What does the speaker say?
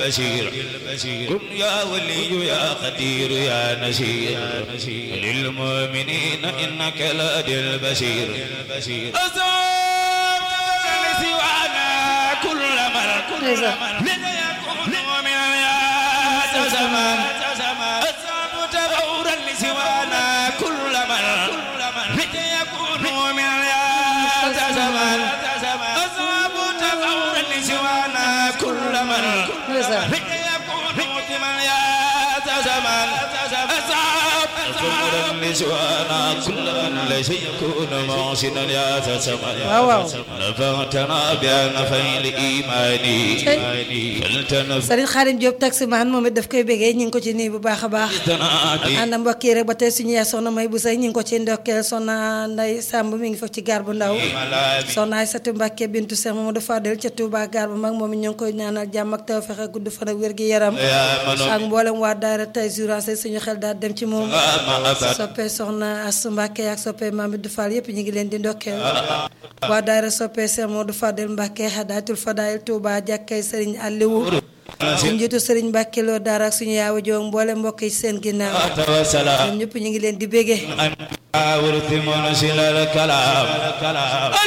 بشير كن يا ولي يا قدير يا نشير للمؤمنين إنك لدي البشير أصاب سوانا كل من كل من يكون من يا زمان أصاب تغورا لسوانا كل من من يكون من يا زمان أصاب تغورا لسوانا كل من ndeysaan waaw waaw Sëriñ Xaadim Diop taximaan moom it daf koy bégee ñu ngi ko ci nii bu baax a baax ànd mbokk yi rek ba tey suñu yaay soxna may bu say ñu ngi ko ci ndokkeel soxna Nday Samb mi ngi fa ci gaar bu ndaw soxna Aysatu Mbàkke bintu Seex Mamadu Fadel ca Touba gaar bu mag moom it ñu ngi koy ñaanal jàmm ak tawfeex ak gudd fan ak wér gi yaram ak mboolem waa daara tey jurancé suñu xel daal dem ci moom soppe soxna Astu Mbàkke ak soppe Mamadou Fall yëpp ñu ngi leen di ndokkeel waa daara soppe Seex Mamadu Fadel Mbàkke Hadaatul Fadaayil Touba jàkkay Sëriñ Aliou suñu njiitu Sëriñ Mbàkke Lo daara ak suñu yaawa joog mboolem mbokk yi seen ginnaaw ñoom ñëpp ñu ngi leen di bégee ورث منزل الكلام